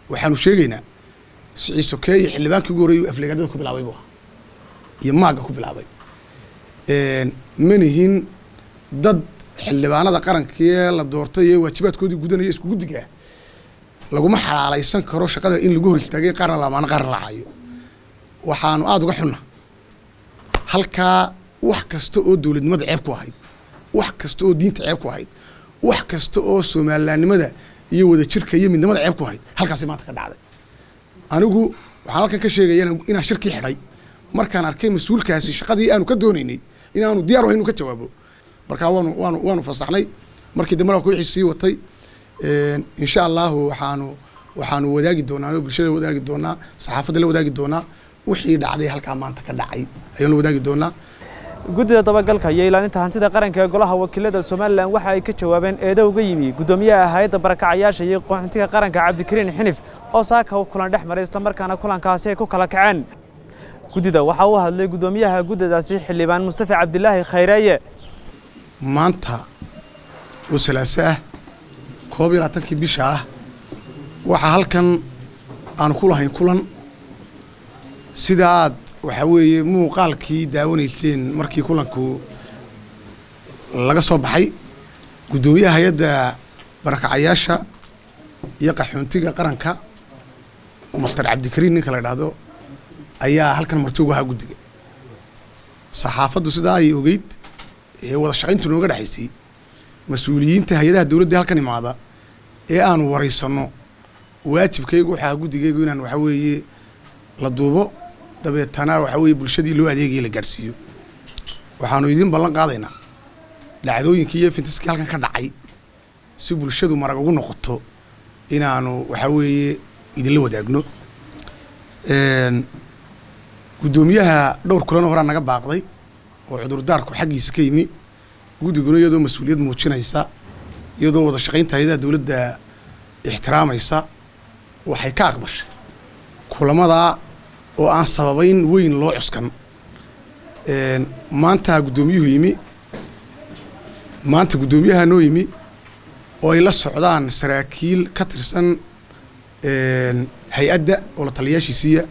waxaanu sheegaynaa siciid sokeeye xildhibaankii ugu horreeyay afleegaadada ku bilaabay buu ahaa iyo maagga ku bilaabay manihin dad xildhibaanada qarankee la doortay ee waajibaadkoodii gudanaya isku guddiga ah laguma xalaalaysan karo shaqada in lagu hor istaagay qaarna lamaano qaarna lacayo waxaanu aada uga xunna halkaa wax kasta oo dowladnimada ceeb ku ahayd wax kasta oo diinta ceeb ku ahayd wax kasta oo soomalilaannimada iyo wadajirka iyo midnimada ceeb ku ahayd halkaasi maanta ka dhacday anigu waxaan halkan ka sheegaya inaan shirkii xidhay markaan arkay mas-uulkaasi shaqadii aanu ka doonaynay inaanu diyaar ahayn inu ka jawaabo markaa waanu waanu waanu fasaxnay markii dambe waa wixii sii watay insha allahu waxaanu waxaanu wadaagi doonaa oo bulshada wadaagi doonaa saxaafadda la wadaagi doonaa wixii dhacday halkaa maanta ka dhacay ayaan la wadaagi doonaa guddida dabagalka iyo ilaalinta hantida qaranka ee golaha wakiilada somalilan waxa ay ka jawaabeen eedo uga yimi guddoomiyaha hay-adda barakacayaasha iyo qaxoontiga qaranka cabdikariin xinif oo saaka u kulan dhex maray islamarkaana kulankaasi ay ku kala kaceen guddida waxaa u hadlay guddoomiyaha guddadaasi xildhibaan mustafa cabdilaahi khayreeye maanta oo salaaso ah koob iyo labaatankii bisha ah waxaa halkan aanu ku lahayn kulan sida aad waxaa weeye muuqaalkii daawanayseen markii kulanku laga soo baxay guddoomiyaha hay-adda barakacayaasha iyo qaxoontiga qaranka master cabdikariin ninka la idhaahdo ayaa halkan marti ugu ahaa guddiga saxaafaddu sidaa ay ogeyd ee wada shaqayntu nooga dhexaysay mas-uuliyiinta hay-adaha dowladda halkan imaada ee aanu waraysanno waajibkaygu waxaa guddigaygu inaan waxaa weeye la duubo dabeetana waxaa weeye bulshadii loo adeegaya la gaadhsiiyo waxaanu idiin ballan qaadaynaa dhacdooyinkii iyo fintiskii halkan ka dhacay si bulshadu marag ugu noqoto inaanu waxaa weeye idinla wadaagno guddoomiyaha dhowr kulan horaa naga baaqday oo cudurdaarku xaggiisa ka yimi guddiguna iyadoo mas-uuliyad muujinaysa iyadoo wada shaqaynta hay-adaha dowladda ixtiraamaysa waxay ka aqbashay kulamadaa oo aan sababayn weyn loo cuskan maanta guddoomiyuhu yimi maanta guddoomiyaha noo yimi oo ay la socdaan saraakiil ka tirsan hay-adda oo la taliyaashiisiiya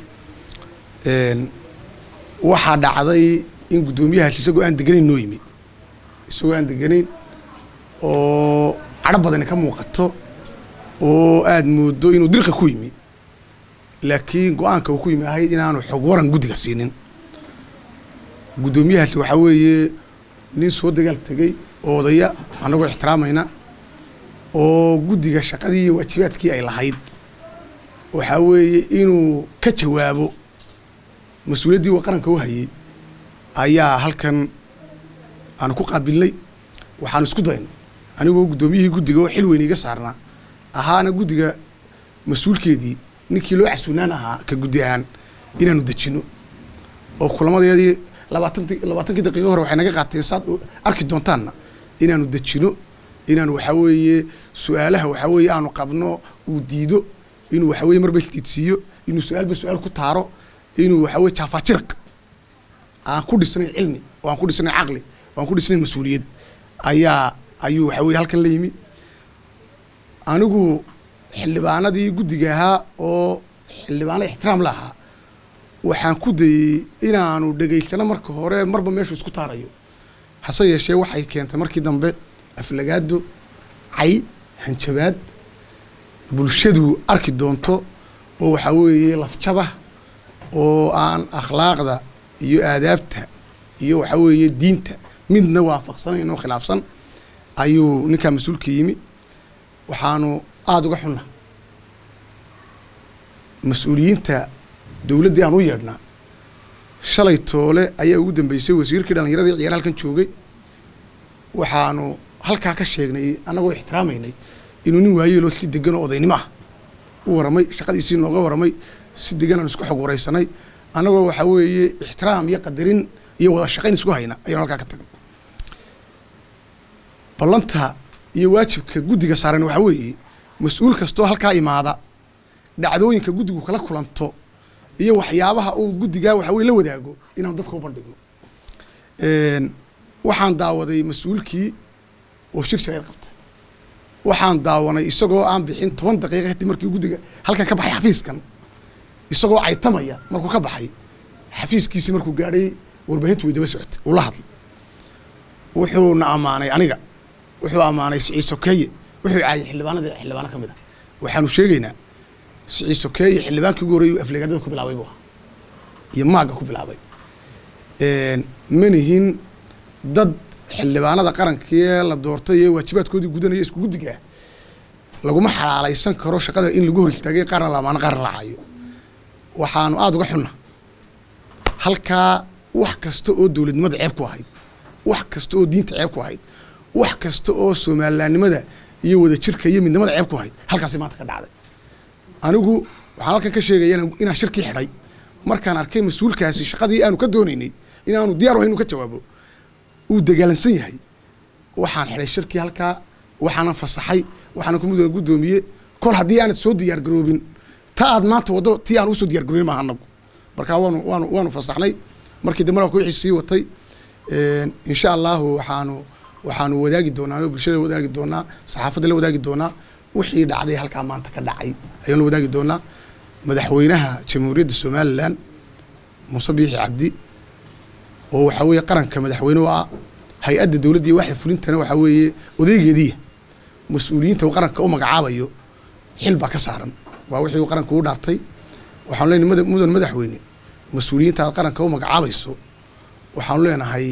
waxaa dhacday in guddoomiyahaas isagoo aan deganayn noo yimi isagoo aan deganayn oo cadho badani ka muuqato oo aada moodo inuu dirqa ku yimi laakiin go-aanka uu ku yimi ahayd inaanu xog waran guddiga siinin guddoomiyahaasi waxaa weeye nin soo dagaal tegey oo odaya annagoo ixtiraamayna oo guddiga shaqadii iyo waajibaadkii ay lahayd waxaa weeye inuu ka jawaabo mas-uuliyaddii uu qaranka u hayay ayaa halkan aanu ku qaabilnay waxaanu isku dayn anigoo guddoomiyihii guddiga oo xil weyn iga saarnaa ahaana guddiga mas-uulkeedii ninkii loo casuunaan ahaa ka guddi ahaan inaanu dejino oo kulamadeedii labaatanti labaatankii daqiiqo hore waxay naga qaateen saad arki doontaanna inaanu dejino inaanu waxaa weeye su-aalaha waxaa weeye aanu qabno uu diido inuu waxaa weye marba isdiidsiiyo inuu su-aalba su-aal ku taaro inuu waxaa weye jaafajirq aan ku dhisnayn cilmi oo aan ku dhisnayn caqli oo aan ku dhisnayn mas-uuliyad ayaa ayuu waxaa weye halkan la yimi anigu xildhibaanadii guddiga ahaa oo xildhibaano ixtiraam la ahaa waxaan ku dayey inaanu dhegaysano marka hore marba meeshu isku taarayo hase yeeshee waxay keentay markii dambe aflagaado cay hanjabaad bulshadu arki doonto oo waxaa weeye lafjabah oo aan akhlaaqda iyo aadaabta iyo waxaa weeye diinta midna waafaqsanayn oo khilaafsan ayuu ninkaa mas-uulka yimi waxaanu aada uga xunna mas-uuliyiinta dowladdii aan u yeedhnaa shalay toole ayaa ugu dambeysay wasiirkii dhallinyaradii ciyaar halkan joogay waxaanu halkaa ka sheegnay annagoo ixtiraamaynay inuu nin waayeeloo si degan oo odaynimo ah u waramay shaqadiisii nooga waramay si degan aan isku xog waraysanay annagoo waxaa weeye ixtiraam iyo qadarin iyo wada shaqayn isku hayna ayaanu halkaa ka tagnay ballanta iyo waajibka guddiga saaran waxaa weeye mas-uul kastoo halkaa imaada dhacdooyinka guddigu kala kulanto iyo waxyaabaha uu guddigaa waxa weye la wadaago inaanu dadka u bandhigno waxaan daawaday mas-uulkii oo shir jarayd qabtay waxaan daawanay isagoo aan bixin toban daqiiqa kadib markii guddiga halkan ka baxay xafiiskan isagoo caytamaya markuu ka baxay xafiiskiisii markuu gaadhay warbaahintu way daba socotay uu la hadlay wuxuuna ammaanay aniga wuxuu ammaanay siciid sokeeye wuxuu caayay xildhibaanada xildhibaano ka mid a waxaanu sheegaynaa siciid sokeeye xildhibaankii ugu horreeyay afleegadada ku bilaabay buu ahaa iyo maagga ku bilaabay manihin dad xildhibaanada qarankee la doortay ee waajibaadkoodii gudanaya isku guddiga ah laguma xalaalaysan karo shaqada in lagu hor istaagay qaarna la amaano qaarna la caayo waxaanu aada uga xunna halkaa wax kasta oo dowladnimada ceeb ku ahayd wax kasta oo diinta ceeb ku ahayd wax kasta oo soomalilaannimada iyo wadajirka iyo midnimada ceeb ku ahayd halkaasi maanta ka dhacday anigu waxaan halkan ka sheegaya inaan shirkii xidhay markaan arkay mas-uulkaasi shaqadii aanu ka doonaynay inaanu diyaar ahayn inu ka jawaabo uu dagaalansan yahay waxaan xidhay shirkii halkaa waxaanan fasaxay waxaanan kumudana guddoomiye kol haddii aanad soo diyaar garoobin ta aad maanta waddo tii aan usoo diyaar garoobin maaha anagu markaa waanu waanu waanu fasaxnay markii dambe waa wixii sii watay insha allahu waxaanu waxaanu wadaagi doonaa oo bulshada wadaagi doonaa saxaafadda la wadaagi doonaa wixii dhacday halkaa maanta ka dhacay ayaan la wadaagi doonaa madaxweynaha jamhuuriyadda somalilan muuse biixi cabdi oo waxaa weeye qaranka madaxweyne u ah hay-adda dowladda iyo waxay fulintana waxaa weeye odeygeediya mas-uuliyiinta uu qaranka u magacaabayo xil baa ka saaran waa wixii uu qaranka u dhaartay waxaanu leenahay mudan madaxweyne mas-uuliyiinta aad qaranka u magacaabayso waxaanu leenahay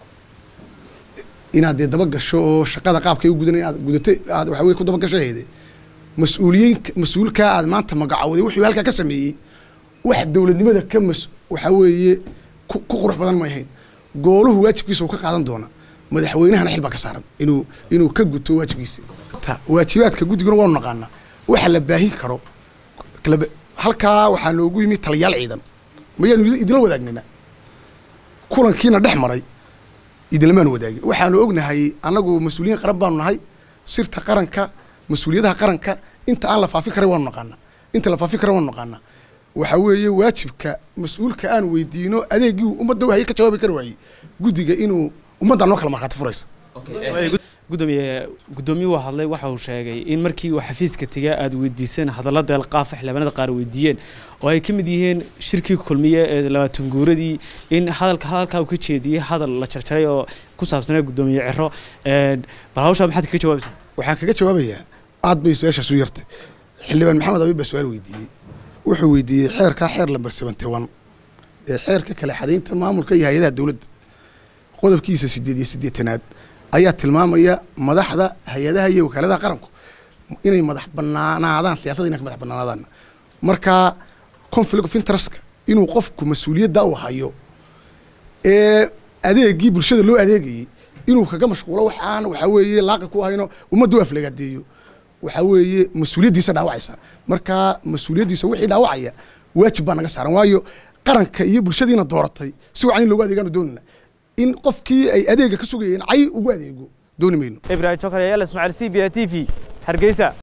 inaad dee daba gasho oo shaqada qaabkay u gudanay aad gudatay aad waxa weye ku daba gashahayde mas-uuliyiin mas-uulkaa aad maanta magacawday wuxuu halkaa ka sameeyey wax dowladnimada ka mas waxaa weeye ku qurux badan ma ahayn gooluhu waajibkiisa uu ka qaadan doona madaxweynahana xil baa ka saaran inuu inuu ka guto waajibkiisa waajibaadka guddiguna waanu naqaanaa waxa la baahin karo halkaa waxaa noogu yimi taliyaal ciidan mayaanu idinla wadaagnayna kulankiina dhex maray idinlamaanu wadaagin waxaanu ognahay annagu mas-uuliyiin qaran baanu nahay sirta qaranka mas-uuliyadaha qaranka inta aan la faafin karay waanu naqaanaa inta la faafin kara waanu naqaanaa waxaa weeye waajibka mas-uulka aan weydiino adeegii ummadda wahye ka jawaabi kari waayey guddiga inuu ummadda noo kala markhaati furaysa gudoomiye gudoomiyuhu hadlay waxa uu sheegay in markii uu xafiiska tegay aada weydiiseen hadalla deelqaafa xildhibaanada qaar weydiiyeen oo ay ka mid yihiin shirkii kulmiye ee labaatan guuradii in hadalka hadalkaa uu ka jeediyey hadal la jarjaray oo ku saabsanaa gudoomiye ciro bal hawshaa maxaad kaga jawaabaysaa waxaan kaga jawaabayaa aad bay su-aashaas u yartay xildhibaan maxamed abiib baa su-aal weydiiyey wuxuu weydiiyey xeerkaa xeer lamber seventy one ee xeerka kale xadaynta maamulka iyo hay-adaha dowladda qodobkiisa sideed iyo siddeetanaad ayaa tilmaamaya madaxda hay-adaha iyo wakaaladaha qaranku inay madax banaanaadaan siyaasadda inay ka madax banaanaadaan markaa conflict of interestka inuu qofku mas-uuliyadda u hayo ee adeegii bulshada loo adeegayey inuu kaga mashquulo wax aan waxaa weeye laaqi ku ahayno ummadda u aflagaadeeyo waxaa weeye mas-uuliyaddiisa dhaawacaysa markaa mas-uuliyaddiisa wixii dhaawacaya waajib baa naga saaran waayo qaranka iyo bulshadiina dooratay si wacan in loogu adeegaanu doonina in qofkii ay adeega ka sugayeen cay ugu adeego dooni mayno ibrahim jokar yaal ismaaciil c b a t v hargeysa